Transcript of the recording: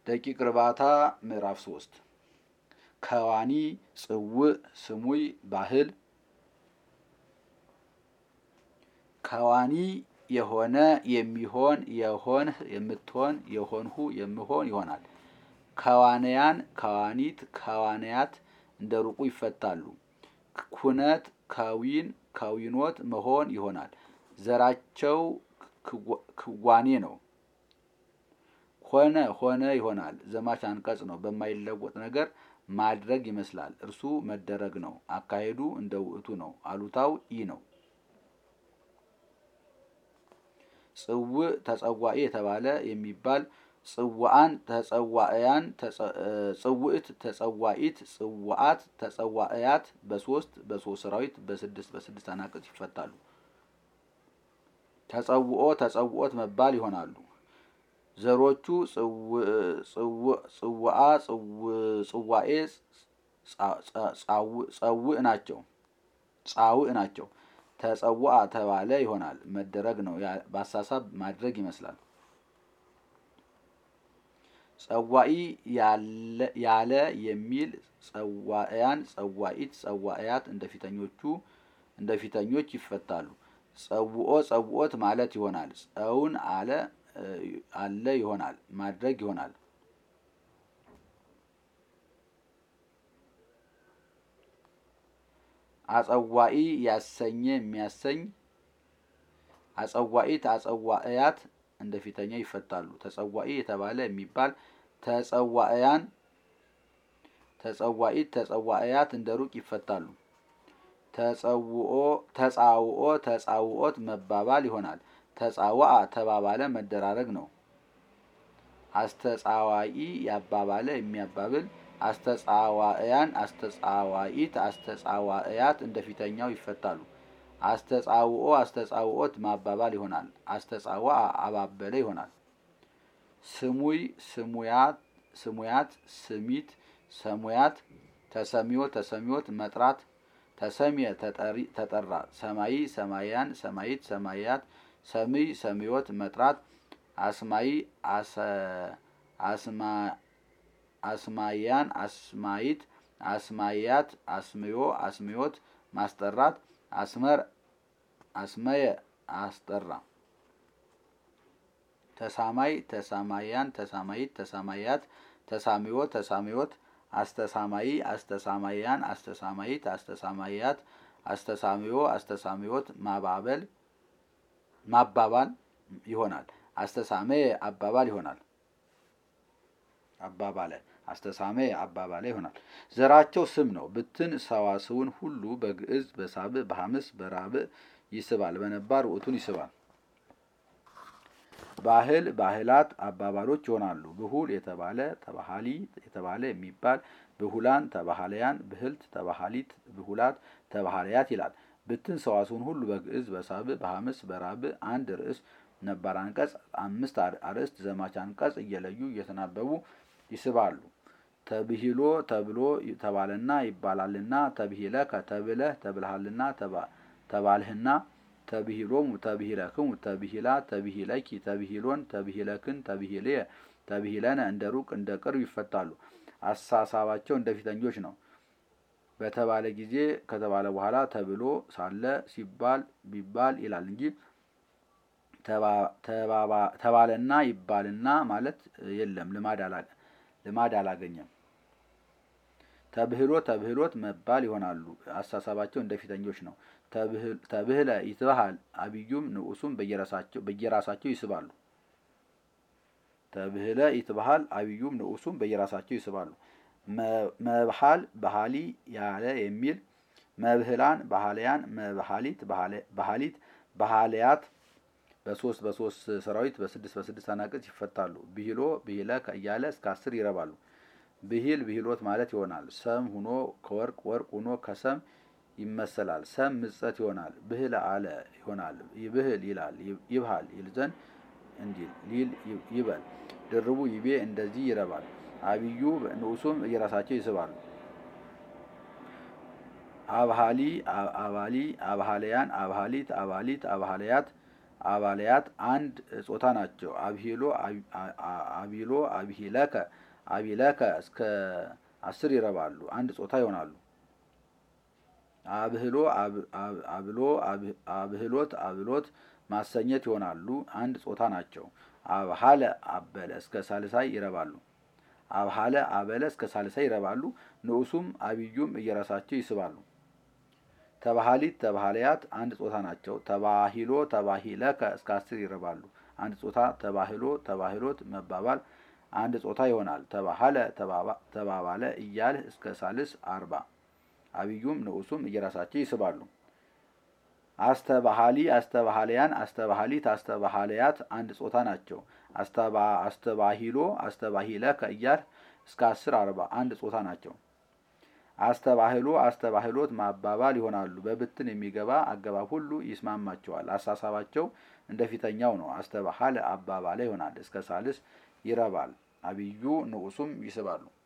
ደቂቅ እርባታ ምዕራፍ ሶስት ከዋኒ ጽውዕ ስሙይ ባህል ከዋኒ የሆነ የሚሆን የሆንህ የምትሆን የሆንሁ የምሆን ይሆናል። ከዋንያን ከዋኒት ከዋንያት እንደ ሩቁ ይፈታሉ። ኩነት ከዊን ከዊኖት መሆን ይሆናል። ዘራቸው ክዋኔ ነው። ሆነ ሆነ ይሆናል። ዘማች አንቀጽ ነው። በማይለወጥ ነገር ማድረግ ይመስላል። እርሱ መደረግ ነው። አካሄዱ እንደ ውእቱ ነው። አሉታው ኢ ነው። ጽውዕ ተጸዋኢ የተባለ የሚባል ጽዋአን ተጸዋእያን ጽውዕት ተጸዋኢት ጽዋአት ተጸዋእያት በሶስት በሶስት ሰራዊት በስድስት በስድስት አናቅጽ ይፈታሉ። ተጸውኦ ተጸውኦት መባል ይሆናሉ። ዘሮቹ ጽዋአ ጽዋኤ ጸውዕ ናቸው ጻውዕ ናቸው። ተጸውአ ተባለ ይሆናል። መደረግ ነው። በአሳሳብ ማድረግ ይመስላል። ጸዋኢ ያለ የሚል ጸዋእያን ጸዋኢት ጸዋእያት እንደ ፊተኞቹ እንደ ፊተኞች ይፈታሉ። ጸውኦ ጸውኦት ማለት ይሆናል። ጸውን አለ አለ ይሆናል። ማድረግ ይሆናል። አጸዋኢ ያሰኘ የሚያሰኝ አጸዋኢት አጸዋእያት እንደ ፊተኛ ይፈታሉ። ተጸዋኢ የተባለ የሚባል ተጸዋእያን ተጸዋኢት ተጸዋእያት እንደ ሩቅ ይፈታሉ። ተጸውኦ ተጻውኦ ተጻውኦት መባባል ይሆናል። ተጻዋአ ተባባለ መደራረግ ነው። አስተጻዋኢ ያባባለ የሚያባብል አስተጻዋእያን አስተጻዋኢት አስተጻዋእያት እንደ ፊተኛው ይፈታሉ። አስተጻውኦ አስተጻውኦት ማባባል ይሆናል። አስተጻዋአ አባበለ ይሆናል። ስሙይ ስሙያት ስሙያት ስሚት ሰሙያት ተሰሚዮ ተሰሚዮት መጥራት ተሰሚየ ተጠራ ሰማይ ሰማያን ሰማይት ሰማያት ሰምይ ሰሚዮት መጥራት አስማይ አስማያን አስማይት አስማያት አስምዮ አስምዮት ማስጠራት አስመር አስመየ አስጠራ ተሳማይ ተሳማያን ተሳማይት ተሳማያት ተሳሚዮ ተሳሚዮት አስተሳማይ አስተሳማያን አስተሳማይት አስተሳማያት አስተሳሚዮ አስተሳሚዮት ማባበል ማባባል ይሆናል። አስተሳመየ አባባል ይሆናል። አባባለ አስተሳመ አባባለ ይሆናል። ዘራቸው ስም ነው። ብትን ሰዋስውን ሁሉ በግዕዝ በሳብዕ በሐምስ በራብዕ ይስባል። በነባር ውእቱን ይስባል። ባህል ባህላት አባባሎች ይሆናሉ። ብሁል የተባለ ተባሃሊ የተባለ የሚባል ብሁላን ተባሃለያን ብህልት ተባሃሊት ብሁላት ተባሃለያት ይላል። ብትን ሰዋስውን ሁሉ በግዕዝ በሳብዕ በሐምስ በራብዕ አንድ ርዕስ ነባር አንቀጽ አምስት አርዕስት ዘማች አንቀጽ እየለዩ እየተናበቡ ይስባሉ። ተብሂሎ ተብሎ ተባለና ይባላልና ተብሂለ ከተብለህ ተብልሃልና ተባልህና ተብሂሎሙ ተብሂለክሙ ተብሂላ ተብሂለኪ ተብሂሎን ተብሂለክን ተብሂልየ ተብሂለነ እንደ ሩቅ እንደ ቅርብ ይፈታሉ። አሳሳባቸው እንደ ፊተኞች ነው። በተባለ ጊዜ ከተባለ በኋላ ተብሎ ሳለ ሲባል ቢባል ይላል እንጂ ተባለና ይባልና ማለት የለም። ልማድ አላገኘም። ተብህሎ ተብህሎት መባል ይሆናሉ። አሳሳባቸው እንደ ፊተኞች ነው። ተብህለ ይትበሃል አብዩም ንዑሱም በየራሳቸው ይስባሉ። ተብህለ ይትበሃል አብዩም ንዑሱም በየራሳቸው ይስባሉ። መብሃል ባህሊ ያለ የሚል መብህላን ባህልያን መብሃሊት ባህሊት ባህልያት በሶስት በሶስት ሰራዊት በስድስት በስድስት አናቅጽ ይፈታሉ። ብሂሎ ብሂለ እያለ እስከ አስር ይረባሉ። ብሂል ብሂሎት ማለት ይሆናል። ሰም ሁኖ ከወርቅ ወርቅ ሁኖ ከሰም ይመሰላል። ሰም ምጸት ይሆናል። ብህለ አለ ይሆናል። ይብህል ይላል። ይብሃል ይል ዘንድ እንዲል ሊል ይበል። ድርቡ ይቤ እንደዚህ ይረባል። አብዩ ንዑሱም እየራሳቸው ይስባሉ። አብሃሊ አባሊ አብሃለያን አብሃሊት አባሊት አብሃለያት አባልያት አንድ ጾታ ናቸው። አብሂሎ አቢሎ አብሂለከ አቢለከ እስከ አስር ይረባሉ፣ አንድ ጾታ ይሆናሉ። አብህሎ አብሎ አብህሎት አብሎት ማሰኘት ይሆናሉ፣ አንድ ጾታ ናቸው። አብሃለ አበለ እስከ ሳልሳይ ይረባሉ። አብሃለ አበለ እስከ ሳልሳይ ይረባሉ። ንዑሱም አብዩም እየራሳቸው ይስባሉ። ተባሃሊት ተባሃልያት አንድ ጾታ ናቸው። ተባሂሎ ተባሂለከ እስከ አስር ይረባሉ፣ አንድ ጾታ። ተባህሎ ተባህሎት መባባል አንድ ጾታ ይሆናል። ተባሃለ ተባባለ እያልህ እስከ ሳልስ አርባ አብዩም ንዑሱም እየራሳቸው ይስባሉ። አስተባሃሊ አስተባሃልያን አስተባሃሊት አስተባሃልያት አንድ ጾታ ናቸው። አስተባሂሎ አስተባሂለከ እያልህ እስከ አስር አርባ አንድ ጾታ ናቸው። አስተባህሎ አስተባህሎት ማባባል ይሆናሉ። በብትን የሚገባ አገባብ ሁሉ ይስማማቸዋል። አሳሳባቸው እንደ ፊተኛው ነው። አስተባሃለ አባባለ ይሆናል። እስከ ሳልስ ይረባል። አብዩ ንዑሱም ይስባሉ።